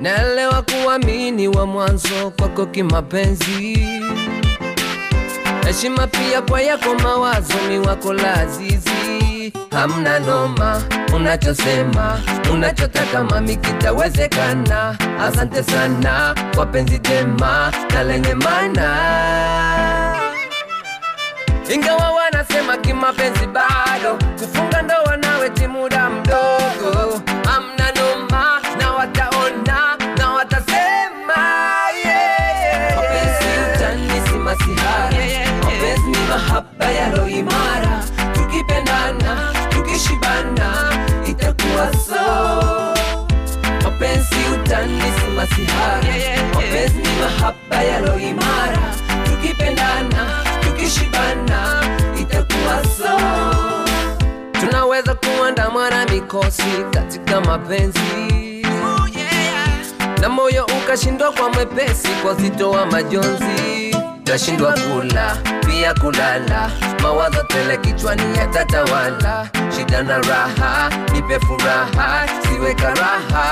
naelewa kuamini wa mwanzo kwako kimapenzi, heshima pia kwa yako mawazo ni wako lazizi, hamna noma unachosema unachotaka mami kitawezekana. Asante sana kwa penzi jema na lenye maana ingawa wanasema kimapenzi bado kufunga ndoa nawe ti muda mdogo, amna noma na wataona na watasema yeah, yeah. Mapenzi utani si masihara, mapenzi ni mahaba yalo imara, tukipendana tukishibana itakuwa so mapenzi utani si masihara, mapenzi ni mahaba yalo imara, tukipendana tukishibana itakuwa so. Tunaweza kuandamwa na mikosi katika mapenzi na moyo ukashindwa kwa mwepesi kwa zito wa majonzi, tashindwa kula pia kulala, mawazo tele kichwani yatatawala, shida na raha, nipe furaha, siwe karaha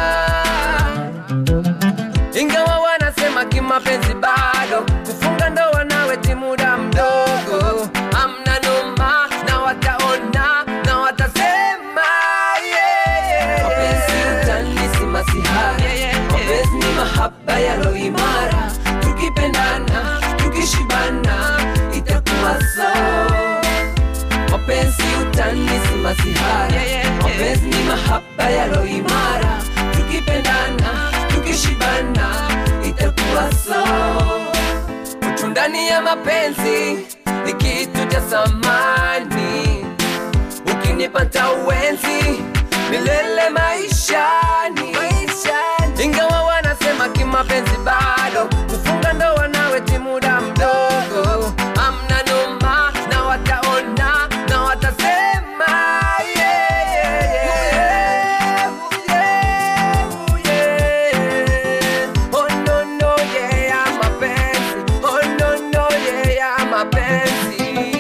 ingawa wanasema kimapenzi bado kufunga ndoa nawe ti muda mdogo, amna noma na wataona na watasema yeah, yeah. Mapenzi utani si masihara, mapenzi ni mahaba yalo imara, tukipendana tukishibana itakuwa so mapenzi utani si masihara, mapenzi ni mahaba yalo imara, tukipendana tukishibana itakuwa so. Utu ndani ya mapenzi ni kitu cha samani, ukinipata uwenzi milele maishani. Ingawa wanasema kimapenzi bado kufunga ndoa nawe ti muda mdogo, amna noma na wataona na watasema yeah, yeah, yeah. Yeah, yeah. Oh, no, no, yeah, mapenzi. Oh, no, no, yeah, mapenzi.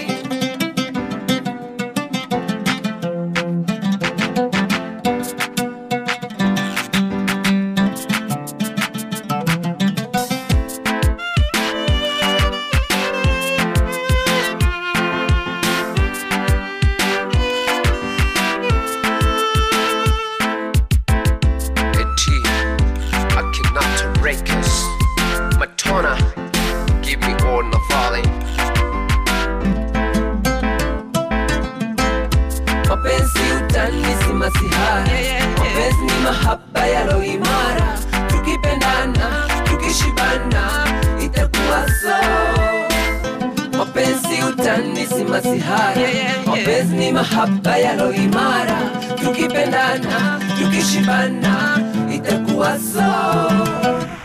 Eti Akinato Breakers Matona Give me all the falling mapenzi utani si masihara mapenzi ni mahaba yalo imara tukipendana tukishibana itakuwa so mapenzi utani si masihara mapenzi ni mahaba yalo imara tukipendana tukishibana itakuwa so